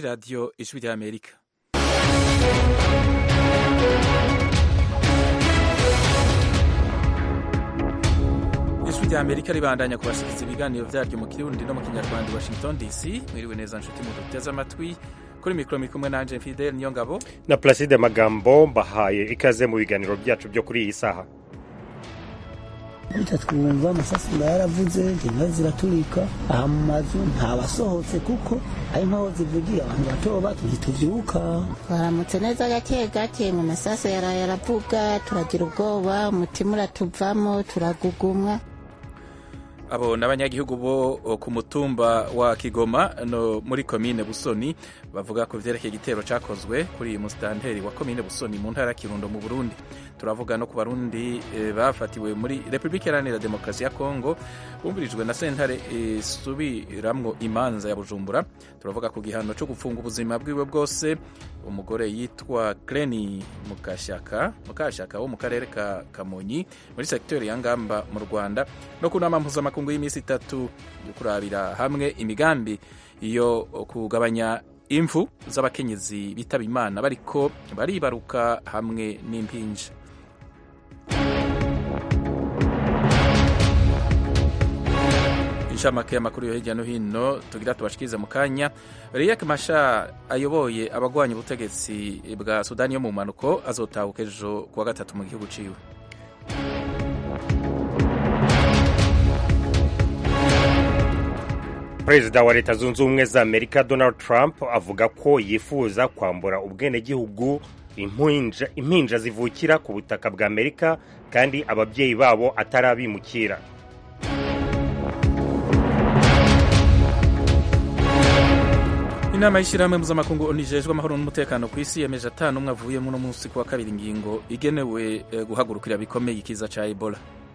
ni radiyo ijwi ry'amerika ijwi ry'amerika ribandanya kubashikiriza ibiganiro byaryo mu kirundi no mu kinyarwanda washington dc mwiriwe neza nshuti muduteze amatwi kuri mikoro muri kumwe nanje fidel niyo ngabo na placide magambo mbahaye ikaze mu biganiro byacu byo kuri iyi saha Ita twumva amasasi nga yaravuze inka ziraturika aha mu mazu ntabasohotse kuko ari nkaho zivugiye abantu bato bato ntituvyuka twaramutse neza gake gake mu masaso yaraye aravuga turagira ubwoba umutima uratuvamo turagugumwa abo n'abanyagihugu bo ku mutumba wa kigoma no muri komine busoni bavuga ku vyerekeye igitero cakozwe kuri musitanteri wa komine busoni mu ntara ya kirundo mu burundi turavuga no ku barundi e, bafatiwe muri repubulika iharanira demokarasi ya kongo bumvirijwe na sentare isubiramwo e, imanza ya bujumbura turavuga ku gihano co gupfunga ubuzima bwiwe bwose umugore yitwa greni mukashaka mukashaka wo mu karere ka kamonyi muri sekiteri ya ngamba mu rwanda no ku nama mpuzamakungu y'iminsi itatu yo kurabira hamwe imigambi yo kugabanya imfu z'abakenyezi bitaba imana bariko baribaruka hamwe n'impinja inshamake y'amakuru yo hirya no hino tugira tubashikirize mu kanya Riek Machar ayoboye abagwanya ubutegetsi bwa Sudani yo mu mpanuko azotahuka ejo kuwa gatatu mu gihugu ciwe perezida wa leta zunze ubumwe za amerika donald trump avuga ko yifuza kwambura ubwenegihugu impinja, impinja zivukira ku butaka bwa amerika kandi ababyeyi babo atari abimukira inama y'ishyirahamwe mpuzamakungu onijejwe amahoro n'umutekano ku isi yemeje atanu umwe avuyemo uno munsi kuwa kabiri ingingo igenewe guhagurukira bikomeye ikiza ca ebola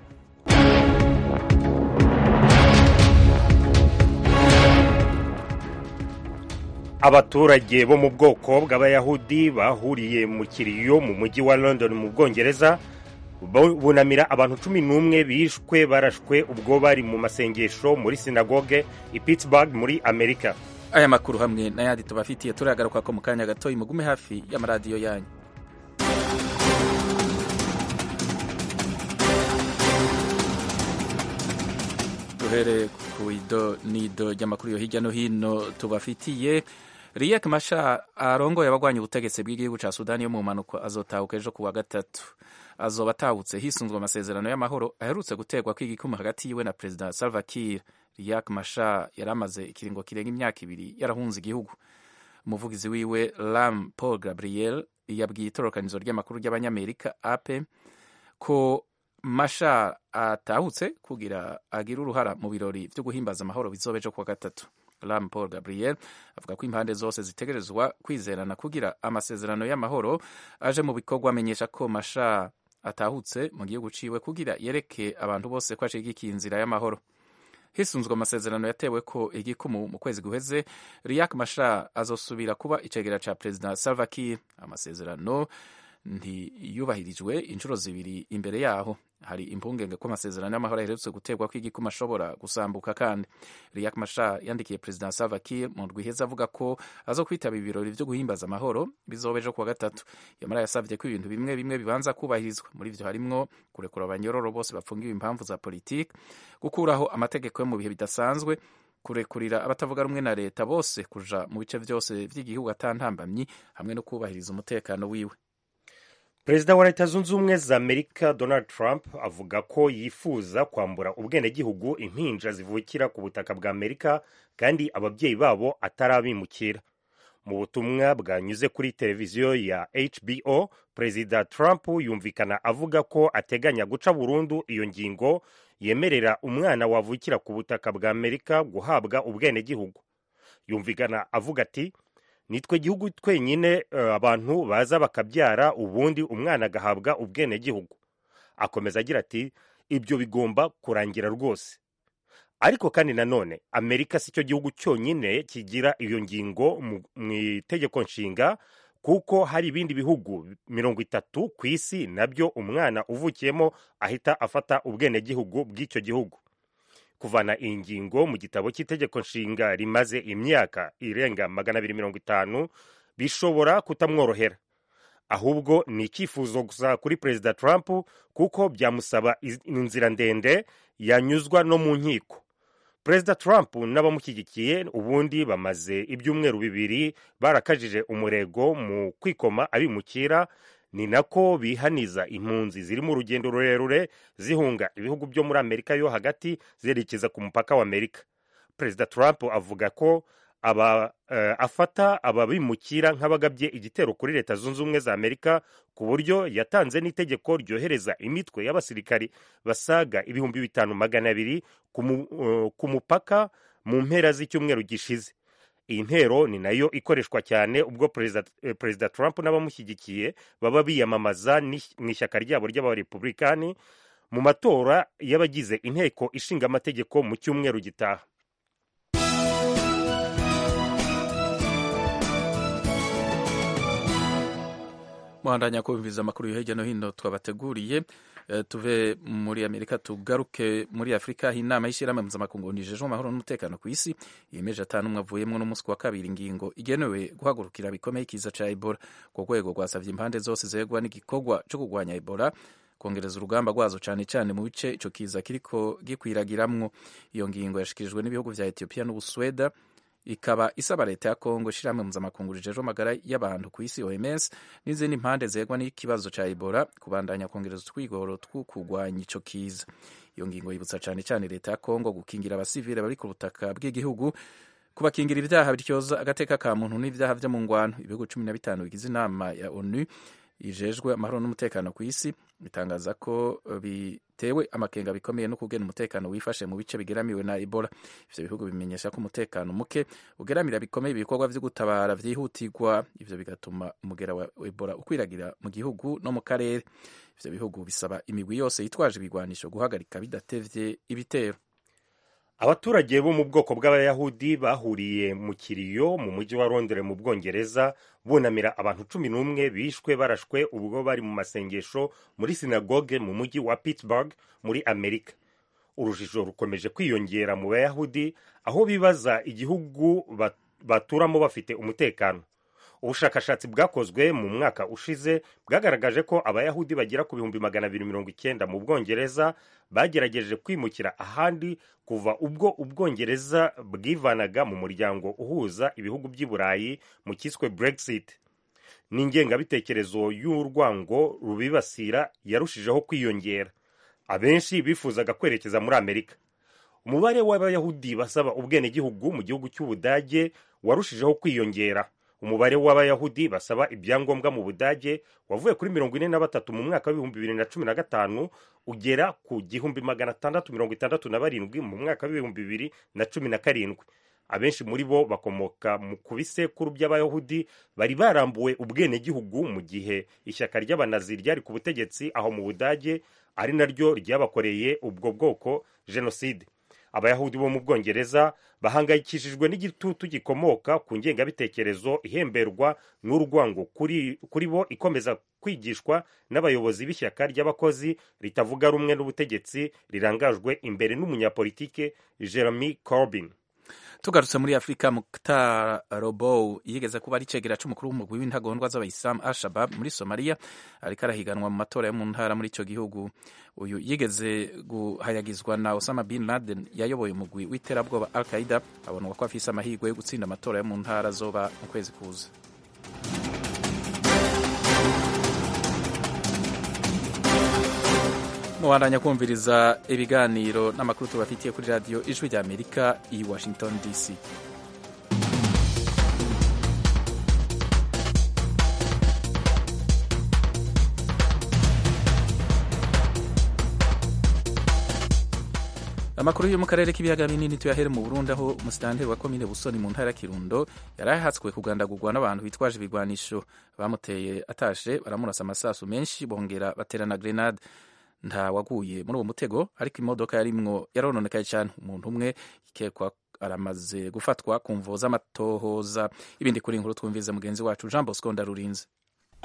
abaturage bo mu bwoko bw'abayahudi bahuriye mu kiriyo mu mujyi wa london mu bwongereza bunamira abantu cumi n'umwe bishwe barashwe ubwo bari mu masengesho muri sinagoge i pittsburgh muri amerika aya makuru hamwe n'ayandi tubafitiye turagaruka ko mu kanya gato mugume hafi y'amaradiyo yanyu duhere ku ido n'ido ry'amakuru yo hirya no hino tubafitiye Riek Machar arongoye abagwanya ubutegetsi bw'igihugu ca Sudani yo mu mpanuka azotahuka ejo kuwa gatatu azoba atahutse hisunzwe amasezerano y'amahoro aherutse guterwa kw'igikuma hagati yiwe na perezida Salva Kiir Riek Machar yari amaze ikiringo kirenga imyaka ibiri yarahunze igihugu umuvugizi wiwe Lam Paul Gabriel yabwiye itororokanizo ry'amakuru ry'abanyamerika AP ko Machar atahutse kugira agire uruhara mu birori vyo guhimbaza amahoro bizoba ejo kuwa gatatu Lam Paul Gabriel avuga ko impande zose zitegerezwa kwizerana kugira amasezerano y'amahoro aje mu bikorwa amenyesha ko Machar atahutse mu gihugu ciwe kugira yereke abantu bose ko ashigikiye inzira y'amahoro hisunzwe amasezerano yatewe ko igikumu mu kwezi guheze Riek Machar azosubira kuba icegera ca perezida Salva Kiir amasezerano ntiyubahirijwe inshuro zibiri imbere yaho hari impungenge ko amasezerano y'amahoro aherutse guterwa ko igikuma ashobora gusambuka kandi Riek Machar yandikiye perezida Salva Kiir mu ndwi iheze avuga ko azo kwitaba ibirori vyo guhimbaza amahoro bizoba ejo kuwa gatatu yamara yasavye ko ibintu bimwe bimwe bibanza kubahirizwa muri ivyo harimwo kurekura abanyororo bose bafungiwe impamvu za politiki gukuraho amategeko yo mu bihe bidasanzwe kurekurira abatavuga rumwe na leta bose kuja mu bice vyose vy'igihugu atantambamyi hamwe no kubahiriza umutekano wiwe perezida wa leta zunze ubumwe za amerika donald trump avuga ko yifuza kwambura ubwenegihugu impinja zivukira ku butaka bwa amerika kandi ababyeyi babo atari abimukira mu butumwa bwanyuze kuri televiziyo ya hbo perezida trump yumvikana avuga ko ateganya guca burundu iyo ngingo yemerera umwana wavukira ku butaka bwa amerika guhabwa ubwenegihugu yumvikana avuga ati nitwe gihugu twenyine abantu baza bakabyara ubundi umwana agahabwa ubwenegihugu akomeza agira ati ibyo bigomba kurangira rwose ariko kandi nanone amerika si cyo gihugu cyonyine kigira iyo ngingo mu itegeko nshinga kuko hari ibindi bihugu mirongo itatu ku isi nabyo umwana uvukiyemo ahita afata ubwenegihugu bw'icyo gihugu kuvana iyi ngingo mu gitabo cy'itegeko nshinga rimaze imyaka irenga magana abiri mirongo itanu bishobora kutamworohera ahubwo ni icyifuzo gusa kuri perezida trump kuko byamusaba inzira ndende yanyuzwa no mu nkiko perezida trump n'abamushyigikiye ubundi bamaze ibyumweru bibiri barakajije umurego mu kwikoma abimukira ni nako bihaniza impunzi ziri mu rugendo rurerure zihunga ibihugu byo muri amerika yo hagati zerekeza ku mupaka wa amerika perezida trump avuga ko aba uh, afata ababimukira nk'abagabye igitero kuri leta zunze ubumwe za amerika ku buryo yatanze n'itegeko ryohereza imitwe y'abasirikari basaga ibihumbi bitanu magana abiri uh, ku mupaka mu mpera z'icyumweru gishize iyi ntero ni nayo ikoreshwa cyane ubwo perezida trump n'abamushyigikiye baba biyamamaza mu ishyaka ryabo ry'abarepublikani mu matora y'abagize inteko ishinga amategeko mu cyumweru gitaha muhandanya kumviriza amakuru yo hirya no hino twabateguriye tuve muri amerika tugaruke muri afurika aho inama y'ishyirahamwe mpuzamakungu nijejwe amahoro n'umutekano ku isi yemeje atanu umwe avuyemo n'umunsi wa kabiri ingingo igenewe guhagurukira bikomeye ikiza cya ebola ku rwego rwasabye impande zose zegwa n'igikorwa cyo kurwanya ebola kongereza urugamba rwazo cyane cyane mu bice icyo kiza kiriko gikwiragiramwo iyo ngingo yashikirijwe n'ibihugu vya etiyopiya n'ubusweda ikaba isaba leta ya kongo ishyirahamwe mpuzamakungu rijejwe amagara y'abantu ku isi oms n'izindi mpande zegwa n'ikibazo cya ebola kubandanya kongereza utwigoro two kurwanya ico kiza iyo ngingo yibutsa cyane cyane leta ya kongo gukingira abasivile bari ku butaka bw'igihugu kubakingira ibyaha bityoza agateka ka muntu n'ibyaha vyo mu ngwano ibihugu cumi na bitanu bigize inama ya onu ijejwe amahoro n'umutekano ku isi bitangaza ko bitewe amakenga bikomeye no kugena umutekano wifashe mu bice bigeramiwe na ebola ivyo bihugu bimenyesha ko umutekano muke ugeramira bikomeye ibikorwa vyo gutabara vyihutirwa ivyo bigatuma umugera wa ebola ukwiragira mu gihugu no mu karere ivyo bihugu bisaba imigwi yose yitwaje ibigwanisho guhagarika bidatevye ibitero abaturage bo mu bwoko bw'abayahudi bahuriye mu kiriyo mu mujyi wa londres mu bwongereza bunamira abantu cumi n'umwe bishwe barashwe ubwo bari mu masengesho muri sinagoge mu mujyi wa pittsburgh muri amerika urujijo rukomeje kwiyongera mu bayahudi aho bibaza igihugu baturamo bafite umutekano ubushakashatsi bwakozwe mu mwaka ushize bwagaragaje ko abayahudi bagera ku bihumbi magana abiri mirongo icyenda mu bwongereza bagerageje kwimukira ahandi kuva ubwo ubwongereza bwivanaga mu muryango uhuza ibihugu by'i burayi mu cyiswe brexit n'ingengabitekerezo y'urwango rubibasira yarushijeho kwiyongera abenshi bifuzaga kwerekeza muri amerika umubare w'abayahudi basaba ubwenegihugu mu gihugu cy'ubudage warushijeho kwiyongera umubare w'abayahudi basaba ibyangombwa mu budage wavuye kuri mirongo ine na batatu mu mwaka w'ibihumbi bibiri na cumi na gatanu ugera ku gihumbi magana atandatu mirongo itandatu na barindwi mu mwaka w'ibihumbi bibiri na cumi na karindwi abenshi muri bo bakomoka ku bisekuru by'abayahudi bari barambuwe ubwenegihugu mu gihe ishyaka ry'abanazi ryari ku butegetsi aho mu budage ari naryo ryabakoreye ubwo bwoko jenoside abayahudi bo mu bwongereza bahangayikishijwe n'igitutu gikomoka ku ngengabitekerezo ihemberwa n'urwango kuri, kuri bo ikomeza kwigishwa n'abayobozi b'ishyaka ry'abakozi ritavuga rumwe n'ubutegetsi rirangajwe imbere n'umunyapolitike jeremy corbyn tugarutse muri afurika muktar robow yigeze kuba ari cegera c'umukuru w'umugwi w'intagondwa z'abayisilamu al-shabab muri somaliya ariko arahiganwa mu matora yo mu ntara muri ico gihugu uyu yigeze guhayagizwa na osama bin laden yayoboye umugwi w'iterabwoba al qaida abonwa ko afise amahirwe yo gutsinda amatora yo mu ntara zoba mu kwezi kuza mubandanya kumviriza ibiganiro n'amakuru tubafitiye kuri radiyo ijwi rya amerika i washington dc amakuru yo mu karere k'ibiyaga binini tuyahere mu burundi aho umusitanteri wa komine busoni mu ntara ya kirundo yari ahatswe kugandagurwa n'abantu bitwaje ibigwanisho bamuteye atashe baramurasa amasasu menshi bongera baterana grenade nta waguye muri uwo mutego ariko imodoka yarimwo yarononekaye cyane umuntu umwe ikekwa aramaze gufatwa ku mvo z'amatohoza ibindi kuri inkuru twumvize mugenzi wacu jean bosco ndarurinze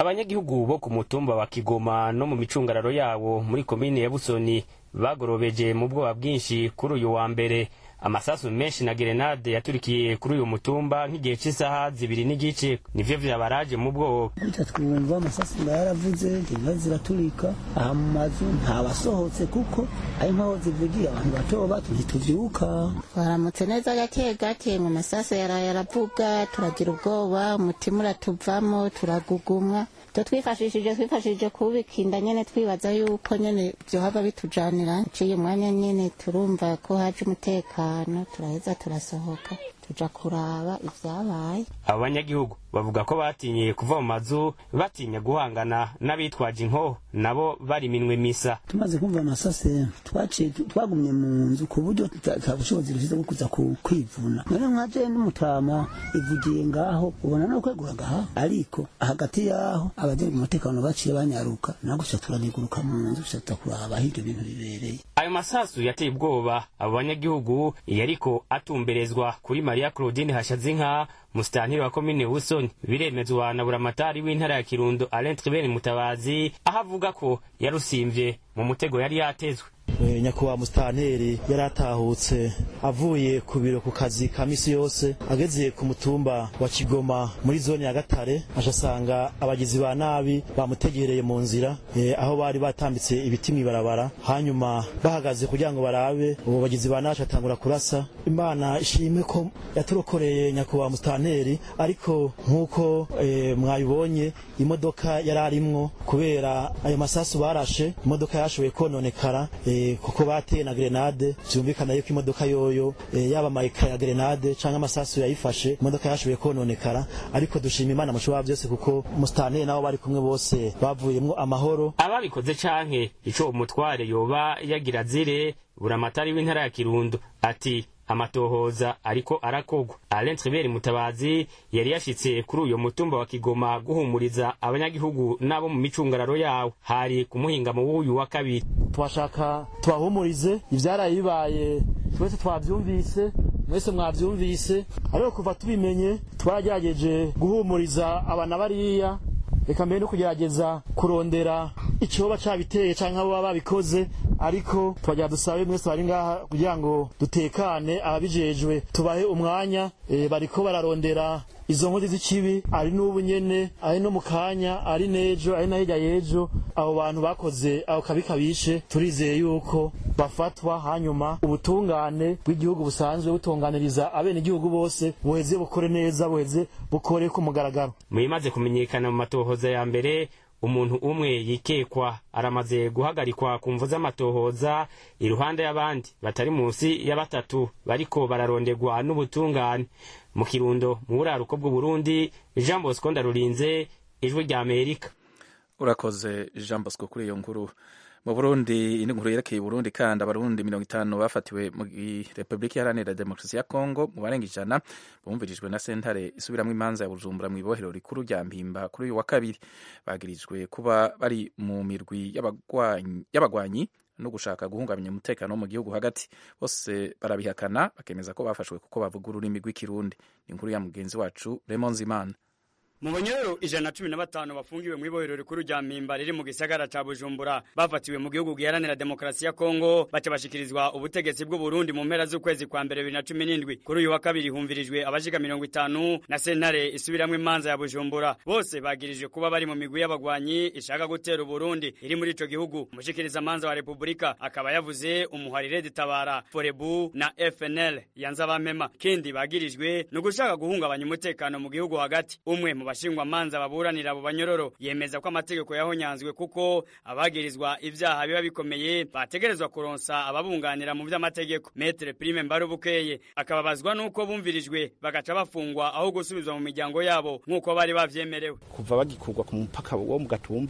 abanyagihugu bo ku mutumba wa kigoma no mu micungararo yawo muri komine ya busoni bagorobeje mu bwoba bwinshi kuri uyu wa mbere amasasu menshi na gerenade yaturikiye kuri uyu mutumba nk'igihe cy'isaha zibiri n'igice nivyo vyabaraje mu bwoba gutya twumva amasasu nga yaravuze inka ziraturika aha mu mazu ntabasohotse kuko ari nkaho zivugiye abantu bato bato ntituvyuka twaramutse neza gake gake mu masasu yaraye aravuga turagira ubwoba umutima uratuvamo turagugumwa ivyo twifashishije twifashishije kubika inda nyene twibaza yuko nyene vyohava bitujanira uciye umwanya nyene turumva ko haje umutekano turaheza turasohoka tuja kuraba ivyabaye abo banyagihugu bavuga ko batinye kuva mu mazu batinya guhangana n'abitwaje inkoho nabo bari minwe misa tumaze kumva amasase twaciye twagumye mu nzu ku buryo nta bushobozi dufite bwo kuza kwivuna none nkaje n'umutama ivugiye ngaho ubona no kwegura ngaha ariko hagati yaho abajejwe umutekano baciye banyaruka naho gusa turaniguruka mu nzu gusa kuraba aho ivyo bintu bibereye ayo masasu yateye ubwoba abo banyagihugu yariko atumberezwa kuri mariya claudine hashazinka musitantiri wa komine busoni biremezwa na buramatari w'intara ya kirundo alain tribert mutabazi aho avuga ko yarusimvye mu mutego yari yatezwe nyakubahwa musitanteri yari atahutse avuye ku biro ku kazi ka misi yose ageze ku mutumba wa kigoma muri zone ya gatare aje asanga abagizi ba nabi bamutegereye mu nzira aho bari batambitse ibiti mw'ibarabara hanyuma bahagaze kugira ngo barabe ubu bagizi ba nabi atangura kurasa imana ishime ko yaturokoreye nyakubahwa musitanteri ariko nk'uko mwabibonye imodoka yari arimwo kubera ayo masasu barashe imodoka yashoboye kononekara kuko bateye na grenade byumvikana yuko imodoka yoyo yaba amayika ya grenade cyangwa amasasu yayifashe imodoka yashoboye kononekara ariko dushima imana mushobora byose kuko musitanteri nabo bari kumwe bose bavuyemo amahoro ababikoze canke ico umutware yoba yagira zire buramatari w'intara ya kirundo ati amatohoza ariko arakogwa alain tribert mutabazi yari yashitse kuri uyo mutumba wa kigoma guhumuriza abanyagihugu n'abo mu micungararo yawo hari ku muhingamo w'uyu wa kabiri twashaka tubahumurize ivyaraye bibaye twese twavyumvise mwese mwavyumvise ariko kuva tubimenye twaragerageje guhumuriza abana bariya reka mbere no kugerageza kurondera icoba cabiteye canke abo baba babikoze ariko twagira dusabe mwese bari ngaha kugira ngo dutekane ababijejwe tubahe umwanya e, bariko bararondera izo nkozi z'ikibi ari n'ubu nyene ari no mu kanya ari n'ejo ari na hirya y'ejo abo bantu bakoze ako kabi kabishe turizeye yuko bafatwa hanyuma ubutungane bw'igihugu busanzwe butunganiriza abenegihugu bose buheze bukore neza buheze bukore ku mugaragaro muyimaze kumenyekana mu matohoza ya mbere umuntu umwe yikekwa aramaze guhagarikwa ku mvu z'amatohoza iruhande y'abandi batari munsi ya batatu bariko bararondegwa n'ubutungane mu kirundo mu buraruko bw'uburundi jean bosco ndarurinze ijwi rya amerika urakoze jean bosco kuri iyo nkuru mu burundi indi nkuru yerekeye uburundi kandi abarundi mirongo itanu bafatiwe mu repubulika iharanira demokarasi ya kongo mu barenga ijana bumvirijwe na sentare isubiramwo imanza ya bujumbura mu ibohero rikuru rya mpimba kuri uyu wa kabiri bagirijwe kuba bari mu mirwi y'abagwanyi no gushaka guhungabanya umutekano wo mu gihugu hagati bose barabihakana bakemeza ko bafashwe kuko bavuga ururimi rw'ikirundi ni inkuru ya mugenzi wacu Raymond Zimana mu banyororo ijana na cumi na batanu bafungiwe mu ibohero rikuru rya mpimba riri mu gisagara ca bujumbura bafatiwe mu gihugu giharanira demokarasi ya kongo baca bashikirizwa ubutegetsi bw'uburundi mu mpera z'ukwezi kwa mbere bibiri na cumi n'indwi kuri uyu wa kabiri humvirijwe abashika mirongo itanu na sentare isubiramwo imanza ya bujumbura bose bagirijwe kuba bari mu migwi y'abagwanyi ishaka gutera uburundi iri muri ico gihugu umushikiriza manza wa repubulika akaba yavuze umuharire ditabara forebu na fnl yanze abamema kindi bagirijwe ni ugushaka guhungabanya umutekano mu gihugu hagati umwe mu bashingwa manza baburanira abo banyororo yemeza ko amategeko yahonyanzwe kuko abagirizwa ivyaha biba bikomeye bategerezwa kuronsa ababunganira mu vy'amategeko metre prime mbarubukeye akababazwa nuko bumvirijwe bagaca bafungwa aho gusubizwa mu miryango yabo nk'uko bari bavyemerewe kuva bagikurwa ku mupaka wo mu gatumba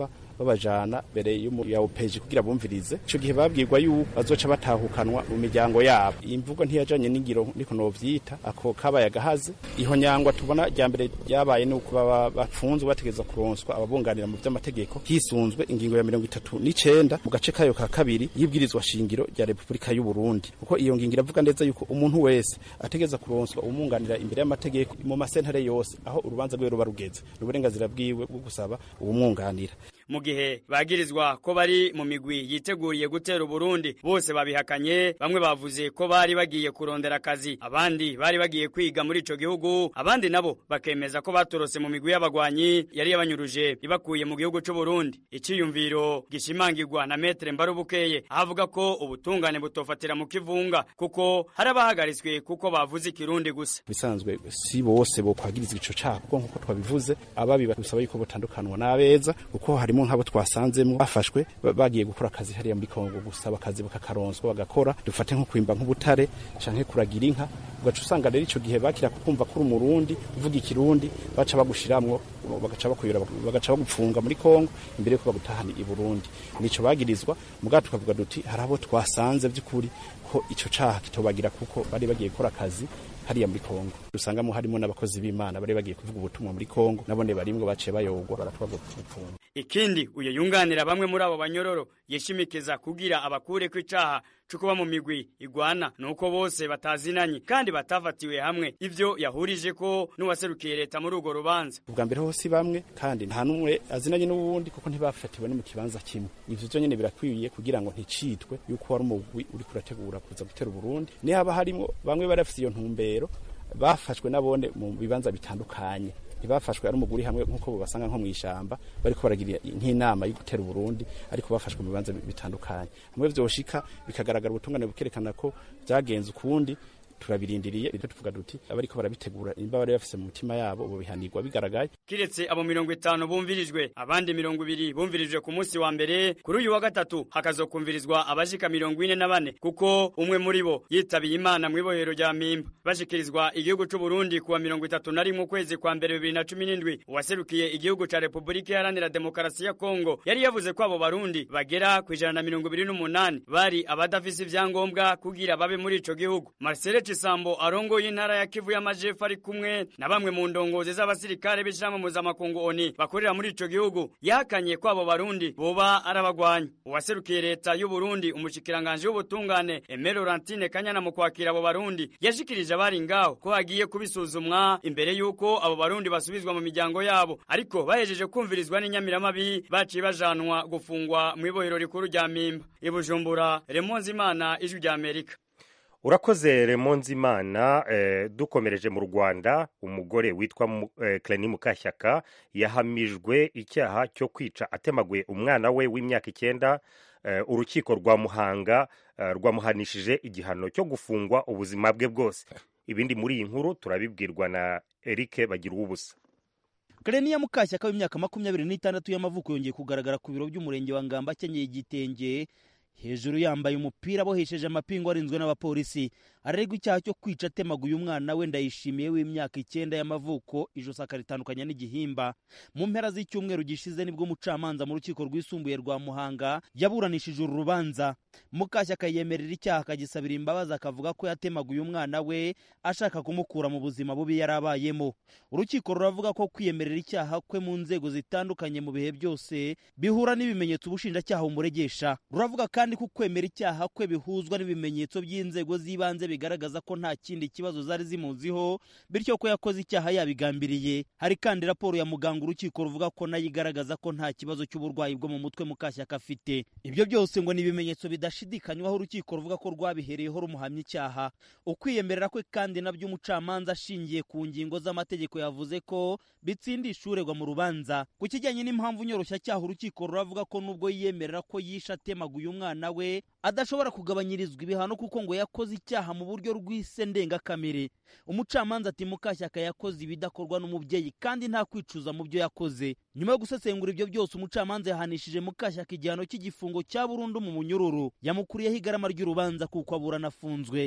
babajana mbere ya opeji kugira bumvirize ico gihe babwirwa yuko bazoca batahukanwa mu miryango yabo iyi mvugo ntiyajanye n'ingiro niko novyita ako kabaye agahaze iho nyangwa tubona rya mbere ryabaye ni uko baba bafunzwe bategeza kuronswa ababunganira mu vy'amategeko hisunzwe ingingo ya mirongo itatu n'icenda mu gace kayo ka kabiri y'ibwirizwa shingiro rya repubulika y'u Burundi kuko iyo ngingo iravuga neza yuko umuntu wese ategeza kuronswa umwunganira imbere y'amategeko mu masentare yose aho urubanza rwe ruba rugeze uburenganzira bwiwe bwo gusaba uwumwunganira mu gihe bagirizwa ko bari mu migwi yiteguriye gutera Burundi bose babihakanye bamwe bavuze ko bari bagiye kurondera akazi abandi bari bagiye kwiga muri ico gihugu abandi nabo bakemeza ko batorose mu migwi y'abagwanyi yari yabanyuruje ibakuye mu gihugu c'u Burundi iciyumviro gishimangirwa na Metre Mbarubukeye avuga ko ubutungane butofatira mu kivunga kuko hari abahagaritswe kuko bavuze ikirundi gusa bisanzwe si bose bo kwagirizwa ico caha kuko nkuko twabivuze ababi basaba yuko botandukanwa n'abeza kuko harimo nk'abo twasanzemo bafashwe bagiye gukora akazi hariya muri Kongo gusaba akazi bakakaronswa bagakora dufate nko kwimba nk'ubutare canke kuragira inka ugaca usanga rero ico gihe bakira kukumva kuri umurundi uvuga ikirundi baca bagushiramwo bagaca bakuyura bagaca bagupfunga muri Kongo imbere yuko bagutahana i Burundi nico bagirizwa mugato tukavuga duti hari abo twasanze by'ukuri ko ico caha kitobagira kuko bari bagiye gukora akazi hariya muri Kongo dusangamo harimo n'abakozi b'Imana bari bagiye kuvuga ubutumwa muri Kongo nabone barimwe baciye bayogwa baratwagwa gupfunga ikindi uyo yunganira bamwe muri abo banyororo yishimikiza kugira abakure ko icaha cyo kuba mu migwi igwana nuko bose batazinanye kandi batafatiwe hamwe ivyo yahurije ko n'uwaserukiye leta muri urwo rubanza ubwa mbere hose bamwe kandi nta numwe azinanye n'uwundi kuko ntibafatiwe no mu kibanza kimwe ivyo vyo nyene birakwiye kugira ngo nticitwe yuko wari umugwi uri kurategura kuza gutera Burundi ni haba harimo bamwe bari bafite iyo ntumbero bafashwe nabone mu bibanza bitandukanye ntibafashwe ari umuguri hamwe nk'uko basanga nko mu ishamba bariko baragira nk'inama yo gutera Burundi ariko bafashwe mu bibanza bitandukanye hamwe vyoshika bikagaragara ubutungane bukerekana ko vyagenze ukundi turabirindiriye rero tuvuga duti abariko barabitegura imba bari bafise mu mutima yabo bo bihanirwa bigaragaye kiretse abo mirongo itanu bumvirijwe abandi mirongo ibiri bumvirijwe ku munsi wa mbere kuri uyu wa gatatu hakazokumvirizwa abashika mirongo ine na bane kuko umwe muri bo yitabiye imana mu ibohero rya mpimba bashikirizwa igihugu c'u Burundi kuwa mirongo itatu na rimwe ukwezi kwa mbere bibiri na cumi n'indwi uwaserukiye igihugu ca repubulika iharanira demokarasi ya kongo yari yavuze ko abo barundi bagera ku ijana na mirongo ibiri n'umunani bari abadafise ivyangombwa kugira babe muri ico gihugu marcele Chisambo arongoye intara ya Kivu y'Amajepfo ari kumwe na bamwe mu ndongozi z'abasirikare b'ishirahamwe mpuzamakungu ONU bakorera muri ico gihugu yahakanye ko abo barundi boba arabagwanya uwaserukiye leta y'u Burundi umushikiranganje w'ubutungane Aimé Laurentine Kanyana mu kwakira abo barundi yashikirije abari ngaho ko hagiye kubisuzumwa imbere y'uko abo barundi basubizwa mu miryango yabo ariko bahejeje kumvirizwa n'inyamiramabi baciye bajanwa gufungwa mu ibohero rikuru rya Mpimba i Bujumbura Remonzi Imana ijwi rya Amerika urakoze remonzimana eh, dukomereje mu rwanda umugore witwa eh, Cleny mukashyaka yahamijwe icyaha cyo kwica atemaguye umwana we w'imyaka icyenda eh, urukiko rwa muhanga eh, rwamuhanishije igihano cyo gufungwa ubuzima bwe bwose ibindi muri iyi nkuru turabibwirwa na eric bagira ubusa Kareniya Mukashyaka w'imyaka makumyabiri n'itandatu y'amavuko yongeye kugaragara ku biro by'umurenge wa Ngamba akenyeye igitenge hejuru yambaye umupira abohesheje amapingu arinzwe n'abapolisi arerwa icyaha cyo kwica atemaguye umwana we ndayishimiye w'imyaka icyenda y'amavuko ijosi akaritandukanya n'igihimba mu mpera z'icyumweru gishize nibwo umucamanza mu rukiko rwisumbuye rwa muhanga yaburanishije uru rubanza mukashyaka yemerera icyaha akagisabira imbabazi akavuga ko yatemaguye umwana we ashaka kumukura mu buzima bubi yari abayemo urukiko ruravuga ko kwiyemerera icyaha kwe mu nzego zitandukanye mu bihe byose bihura n'ibimenyetso ubushinjacyaha bumuregesha ruravuga kandi ko kwemera icyaha kwe bihuzwa n'ibimenyetso by'inzego z'ibanze bigaragaza ko nta kindi kibazo zari zimuziho bityo ko yakoze icyaha yabigambiriye hari kandi raporo ya muganga urukiko ruvuga ko nayo igaragaza ko nta kibazo cy'uburwayi bwo mu mutwe mukashyaka afite ibyo byose ngo ni ibimenyetso bidashidikanywaho urukiko ruvuga ko rwabihereyeho rumuhamya icyaha ukwiyemerera kwe kandi nabyo umucamanza ashingiye ku ngingo z'amategeko yavuze ko bitsindisha uregwa mu rubanza ku kijyanye n'impamvu nyoroshyacyaha urukiko ruravuga ko nubwo yiyemerera ko yishe atemaguye umwana we adashobora kugabanyirizwa ibihano kuko ngo yakoze icyaha mu buryo rw'ise ndengakamere umucamanza ati mukashyaka yakoze ibidakorwa n'umubyeyi kandi nta kwicuza mu byo yakoze nyuma yo gusesengura ibyo byose umucamanza yahanishije mukashyaka igihano cy'igifungo cya burundu mu munyururu yamukuriyeho igarama ry'urubanza kuko aburana afunzwe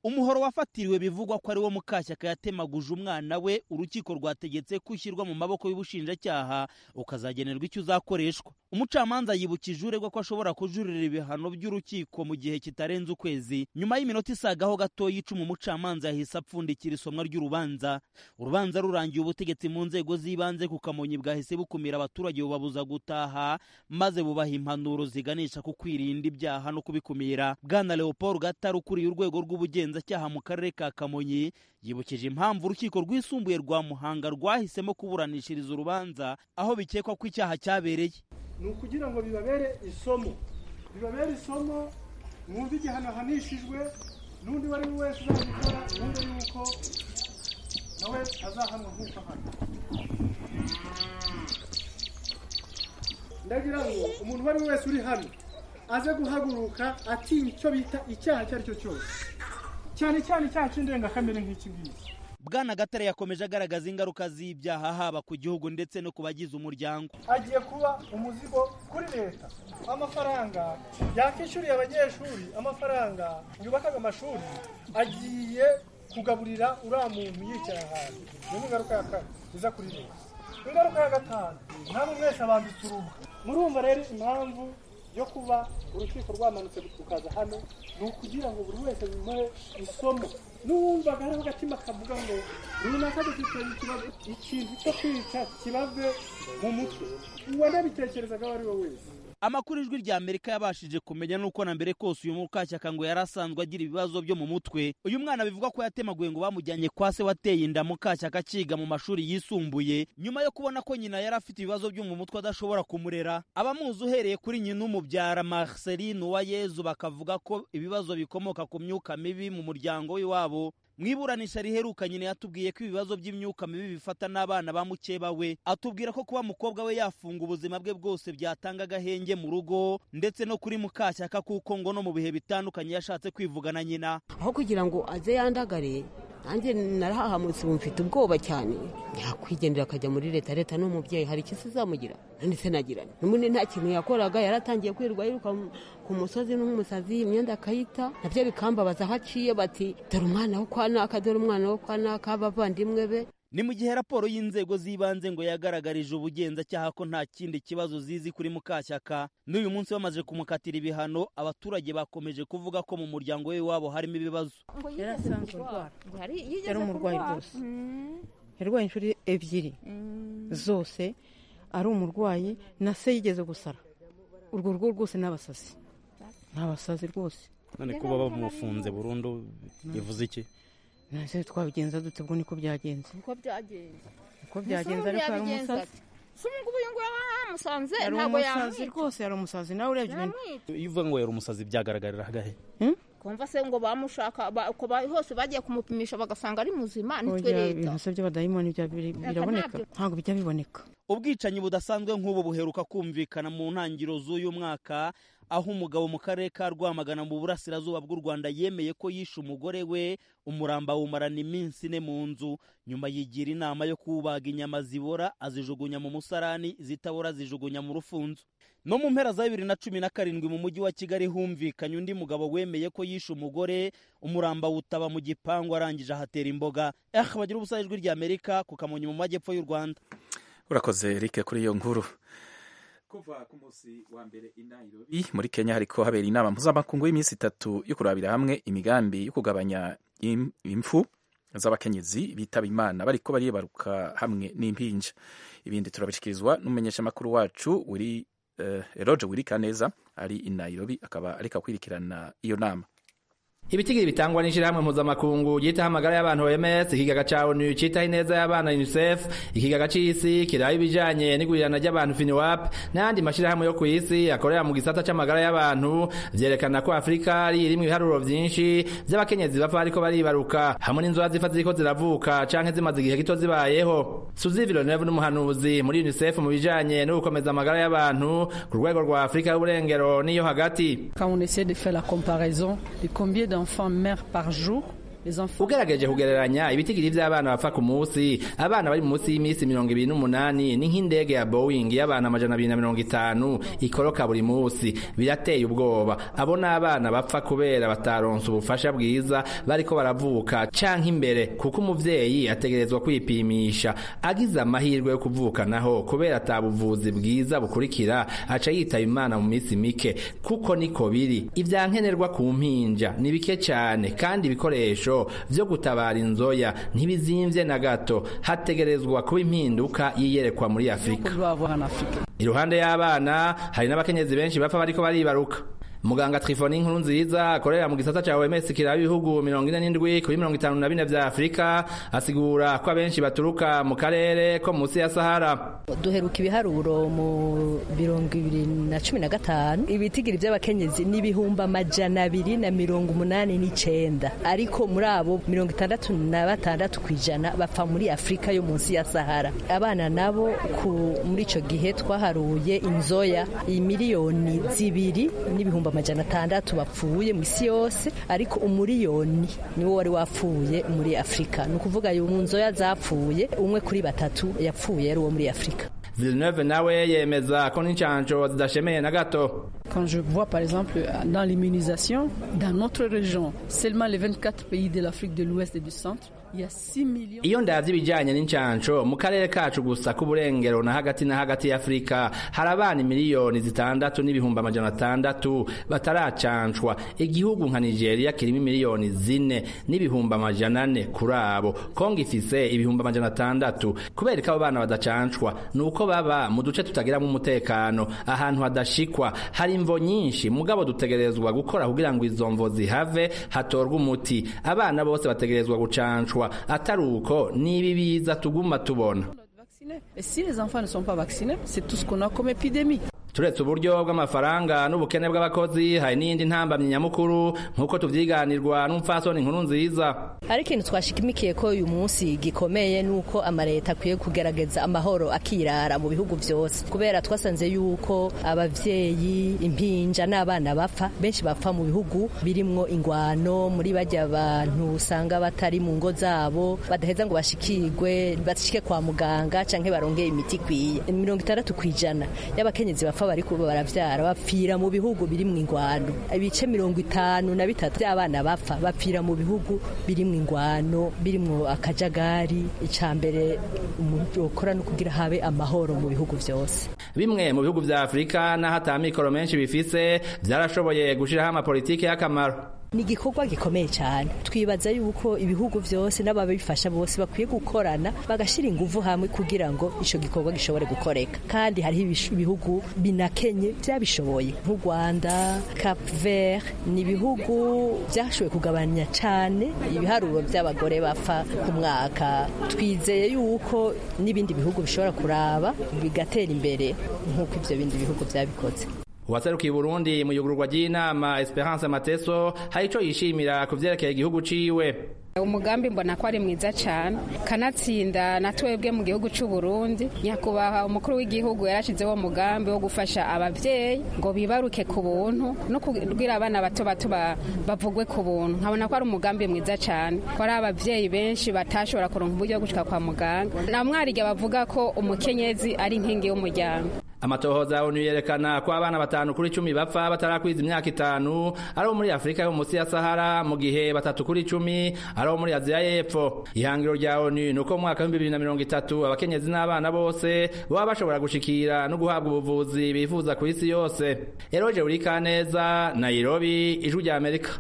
umuhoro wafatiriwe bivugwa ko ari wo mukashyaka yatemaguje umwana we urukiko rwategetse ko ushyirwa mu maboko y'ubushinjacyaha ukazagenerwa icyo uzakoreshwa umucamanza yibukije uregwa ko ashobora kujurira ibihano by'urukiko mu gihe kitarenze ukwezi nyuma y'iminota isagaho gatoya icuma umucamanza yahise apfundikira isomwa ry'urubanza urubanza rurangiye ubutegetsi mu nzego z'ibanze ku kamonyi bwahise bukumira abaturage bubabuza gutaha maze bubaha impanuro ziganisha ku kwirinda ibyaha no kubikumira bwana leopold gatari ukuriye urwego rw'ubugenzacyaha mu karere ka kamonyi yibukije impamvu urukiko rwisumbuye rwa muhanga rwahisemo kuburanishiriza urubanza aho bikekwa ko icyaha cyabereye ni ukugira ngo bibabere isomo bibabere isomo mwumve igihano ahanishijwe n'undi uwo ari we wese uzabikora mwumve yuko nawe azahanwa nk'uko ahana ndagira ngo umuntu uwo ari we wese uri hano aze guhaguruka atinya icyo bita icyaha icyo ari cyo cyose cyane cyane icyaha cy'indengakamere nk'iki ngiki bwana gatare yakomeje agaragaza ingaruka z'ibyaha haba ku gihugu ndetse no ku bagize umuryango agiye kuba umuzigo kuri leta amafaranga yakishyuriye abanyeshuri amafaranga yubakaga amashuri agiye kugaburira uriya muntu yicaye ahantu niyo ni ingaruka ya kane iza kuri leta ingaruka ya gatanu namwe mwese abambitse uruhu murumva rero impamvu yo kuba urukiko rwamanutse rukaza hano ni ukugira ngo buri wese bimuhe isomo n'uwumvaga hariho agatima kavuga ngo runaka dufite ikibazo ikintu cyo kwica kibave mu mutwe uwanabitekerezaga uwo ari we wese amakuru ijwi rya amerika yabashije kumenya nuko na mbere kose uyu mukashyaka ngo yari asanzwe agira ibibazo byo mu mutwe uyu mwana bivugwa ko yatemaguye ngo bamujyanye kwa se wateye inda mukashyaka akiga mu mashuri yisumbuye nyuma yo kubona ko nyina yari afite ibibazo byo mu mutwe adashobora kumurera abamuzi uhereye kuri nyina umubyara marceline uwayezu bakavuga ko ibibazo bikomoka ku myuka mibi mu muryango w'iwabo mu iburanisha riheruka nyine yatubwiye ko ibibazo by'imyuka mibi bifata n'abana ba mukeba we atubwira ko kuba umukobwa we yafunga ubuzima bwe bwose byatanga agahenge mu rugo ndetse no kuri mukashyaka kuko ngo no mu bihe bitandukanye yashatse kwivugana nyina aho kugira ngo aze yandagare nanjye narahahamutse ubu mfite ubwoba cyane yakwigendera akajya muri leta leta ni umubyeyi hari icyo izamugira none se nagira n'ubundi nta kintu yakoraga yaratangiye kwirirwa yiruka ku musozi n'umusazi imyenda akayita nabyo bikambabaza aho aciye bati dore umwana wo kwa naka dore umwana wo kwa naka abavandimwe be ni mu gihe raporo y'inzego z'ibanze ngo yagaragarije ubugenzacyaha ko nta kindi kibazo zizi kuri mukashyaka n'uyu munsi bamaze kumukatira ibihano abaturage bakomeje kuvuga ko mu muryango we wabo harimo ibibazo yari asanzwe urwara yari umurwayi rwose yarwaye inshuro ebyiri zose ari umurwayi na se yigeze gusara urwo rugo rwose ni abasazi ni abasazi rwose none kuba bamufunze burundu bivuze iki nase twabigenza dute ubwo niko byagenze uko byagenze uko byagenze ariko yari umusazi si ngubu uyu nguyu yamusanze yari ntabwo umusazi yamwica rwose yari umusazi nawe urebye ibintu iyo uvuga ngo yari umusazi byagaragarira hagahe kumva se ngo bamushaka ba- uko ba- hose bagiye kumupimisha bagasanga ari muzima nitwe Oya, leta ibintu se by'abadayimoni bya- biri- biraboneka ntabyo. ntabwo bijya biboneka ubwicanyi budasanzwe nk'ubu buheruka kumvikana mu ntangiriro z'uyu mwaka aho umugabo mu karere ka rwamagana mu burasirazuba bw'u rwanda yemeye ko yishe umugore we umuramba awumarana iminsi ine mu nzu nyuma yigira inama yo kubaga inyama zibora azijugunya mu musarani zitabora azijugunya mu rufunzo no mu mpera za bibiri na cumi na karindwi mu mujyi wa kigali humvikanye undi mugabo wemeye ko yishe umugore umuramba wutaba mu gipangu arangije ahatera imboga eh bagira ubusa ijwi rya amerika ku kamonyi mu majyepfo y'u rwanda urakoze Eric kuri iyo nkuru kuva ku munsi wa mbere i Nairobi muri Kenya hariko habera inama mpuzamakungu y'iminsi itatu yo kurabira hamwe imigambi yo kugabanya im- impfu z'abakenyezi bitaba imana bariko baribaruka hamwe n'impinja ibindi turabishikirizwa n'umumenyeshamakuru wacu uri uh, Roger Wirikaneza ari i Nairobi akaba ariko akwirikirana iyo nama ibitigiri bitangwa n'ishirahamwe mpuzamakungu ryitaho amagara y'abantu OMS ikigaga ca ONU citaho ineza y'abana UNICEF ikigaga c'isi kiraba ibijanye n'igurirana ry'abantu FINWAP n'ayandi mashirahamwe yo kw'isi akorera mu gisata c'amagara y'abantu vyerekana ko Afrika ari irimwo ibiharuro vyinshi vy'abakenyezi bapfa bariko baribaruka hamwe n'inzoya zifa ziriko ziravuka canke zimaze igihe gito zibayeho Suzy Villeneuve n'umuhanuzi muri UNICEF mu bijanye no gukomeza amagara y'abantu ku rwego rwa Afrika y'uburengero n'iyo hagati Quand on essaie de faire la comparaison de combien d'enfants meurent par jour ugerageje kugereranya ibitigiri vy'abana bapfa ku munsi abana bari munsi y'imisi mirongo ibiri n'umunani ni nk'indege ya boeing y'abana amajana abiri na mirongo itanu ikoroka buri munsi birateye ubwoba abo ni abana bapfa kubera bataronse ubufasha bwiza bariko baravuka canke imbere kuko umuvyeyi ategerezwa kwipimisha agize amahirwe yo kuvuka naho kubera ata buvuzi bwiza bukurikira aca yitaba imana mu minsi mike kuko niko biri ivyankenerwa ku mpinja ni bike cane kandi ibikoresho vyo gutabara inzoya ntibizimvye na gato hategerezwa kuba impinduka yiyerekwa muri afurika iruhande y'abana hari n'abakenyezi benshi bapfa bariko baribaruka muganga Trifoni nkuru nziza akorera mu gisata ca OMS kiraba ibihugu 47 kuri 54 vya Afrika asigura ko abenshi baturuka mu karere ko musi ya Sahara duheruka ibiharuro mu mirongo ibiri na cumi na gatanu ibitigiri by'abakenyezi n'ibihumbi amajana abiri na mirongo umunani n'icenda ariko muri abo mirongo itandatu na batandatu ku ijana bapfa muri afurika yo munsi ya sahara abana nabo muri ico gihe twaharuye inzoya imiliyoni zibiri n'ibihumbi amajana atandatu bapfuye mu isi yose ariko umuriyoni niwo wari wapfuye muri afurika ni ukuvuga mu nzoya zapfuye umwe kuri batatu yapfuye ari uwo muri afurika Villeneuve nawe yemeza ko n'incanco zidashemeye na gato Quand je vois par exemple dans l'immunisation, dans notre région, seulement les 24 pays de l'Afrique de l'Ouest et du Centre, iyo ndavye ibijanye n'incanco mu karere kacu gusa k'uburengero na hagati na hagati y'afurika hari abana miliyoni zitandatu n'ibihumbi amajana atandatu bataracancwa igihugu nka nigeria kirimo miliyoni zine n'ibihumbi amajana ane kuri abo kongo ifise ibihumbi amajana atandatu kubera ko abo bana badacancwa ni uko baba mu duce tutagiramwo umutekano ahantu hadashikwa hari imvo nyinshi mugabo dutegerezwa gukora kugira ngo izo mvo zihave hatorwe umuti abana bose bategerezwa gucancwa atari uko nibi biza tuguma tubona Et si les enfants ne sont pas vaccinés, c'est tout ce qu'on a comme épidémie. turetse uburyo bw'amafaranga n'ubukene bw'abakozi hari n'indi ntambamyi nyamukuru nk'uko tuvyiganirwa n'umupfasoni inkuru nziza hari ikintu twashimikiye ko uyu munsi gikomeye nuko amaleta akwiye kugerageza amahoro akirara mu bihugu vyose kubera twasanze yuko abavyeyi impinja n'abana bapfa benshi bapfa mu bihugu birimwo ingwano muri bajya abantu usanga batari mu ngo zabo badaheza ngo bashikirwe bashike kwa muganga canke barongeye imiti ikwiye mirongo itandatu kw'ijana y'abakenyezi bapfa bapfa bariko baravyara bapfira mu bihugu biri mu ingwano ibice mirongo itanu na bitatu by'abana bapfa bapfira mu bihugu biri mu ingwano birimwo akajagari ica mbere umuntu ukora no kugira habe amahoro mu bihugu vyose bimwe mu bihugu vya afurika n'aho ata mikoro menshi bifise vyarashoboye gushiraho amapolitiki y'akamaro ni igikorwa gikomeye cyane twibaza yuko ibihugu byose n'ababifasha bose bakwiye gukorana bagashyira ingufu hamwe kugira ngo icyo gikorwa gishobore gukoreka kandi hariho ibihugu binakenye byabishoboye nk'u rwanda cap vert ni ibihugu byashoboye kugabanya cyane ibiharuro by'abagore bapfa ku mwaka twizeye yuko n'ibindi bihugu bishobora kuraba bigatera imbere nk'uko ibyo bindi bihugu byabikoze uwaserukiye Burundi mu yugururwa ry'inama Esperance Mateso hari ico yishimira ku vyerekeye igihugu ciwe umugambi mbona ko ari mwiza cyane kanatsinda na twebwe mu gihugu cy'u Burundi nyakubahwa umukuru w'igihugu yarashizeho umugambi wo gufasha abavyeyi ngo bibaruke ku buntu no kubwira abana bato bato bavugwe ku buntu nkabona ko ari umugambi mwiza cyane ko ari abavyeyi benshi batashobora kuronka uburyo bwo gushika kwa muganga na mwarige bavuga ko umukenyezi ari inkingi y'umuryango amatohoza ya onu yerekana ko abana batanu kuri cumi bapfa batarakwiza imyaka itanu ari abo muri afurika yo munsi ya sahara mu gihe batatu kuri cumi ari abo muri aziya y'epfo ihangiro rya onu ni uko mu mwaka w'ibihumbi bibiri na mirongo itatu abakenyezi n'abana bose baba bashobora gushikira no guhabwa ubuvuzi bifuza ku isi yose eroje urikaneza nairobi ijwi rya amerika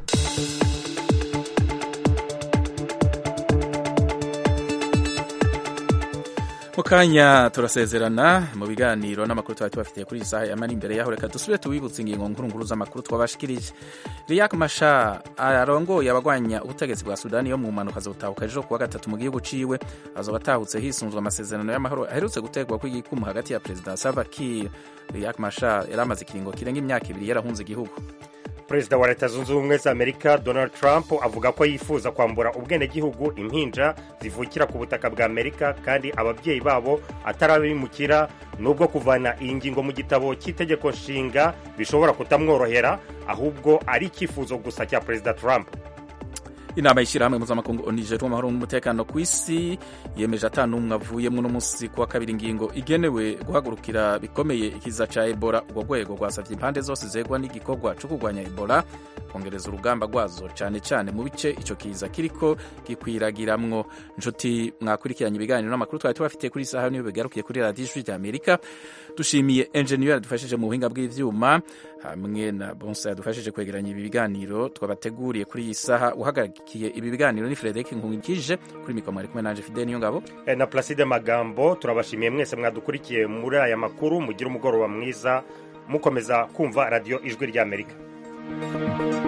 mu kanya turasezerana mu biganiro n'amakuru twari tubafitiye kuri iyi saha yamara imbere yaho reka dusubire tubibutse ingingo nkuru z'amakuru twabashikirije riyak masha arongoye abagwanya ubutegetsi bwa sudani yo mu mpanuka zobutahuka ejo kuwa gatatu mu gihugu ciwe azoba atahutse hisunzwe amasezerano y'amahoro aherutse gutegwa kw'igikumu hagati ya perezida salva kiir riyak masha yari amaze ikiringo kirenga imyaka ibiri yarahunze igihugu perezida wa leta zunze ubumwe za amerika donald trump avuga ko yifuza kwambura ubwenegihugu impinja zivukira ku butaka bwa amerika kandi ababyeyi babo atarabimukira nubwo kuvana iyi ngingo mu gitabo cy'itegeko nshinga bishobora kutamworohera ahubwo ari icyifuzo gusa cya perezida trump inama y'ishyirahamwe mpuzamakungu onijeri w'amahoro n'umutekano ku isi yemeje ata n'umwe avuyemo uno munsi kuwa kabiri ingingo igenewe guhagurukira bikomeye ikiza ca ebola urwo rwego rwasavye impande zose zegwa n'igikorwa co kurwanya ebola kongereza urugamba rwazo cane cane mu bice ico kiza kiriko gikwiragiramwo nshuti mwakurikiranye ibiganiro n'amakuru twari tubafitiye kuri isaha niyo bigarukiye kuri radiyo ijwi rya amerika dushimiye enjeniyeri yadufashije mu buhinga bw'ivyuma hamwe na bonsa yadufashije kwegeranya ibi biganiro twabateguriye kuri iyi saha uhagarikiye ibi biganiro ni frederic nkungikije kuri mikoro mwari kumwe nanje fidel niyo ngabo Eh, na placide magambo turabashimiye mwese mwadukurikiye muri aya makuru mugire umugoroba mwiza mukomeza kumva radiyo ijwi ry'amerika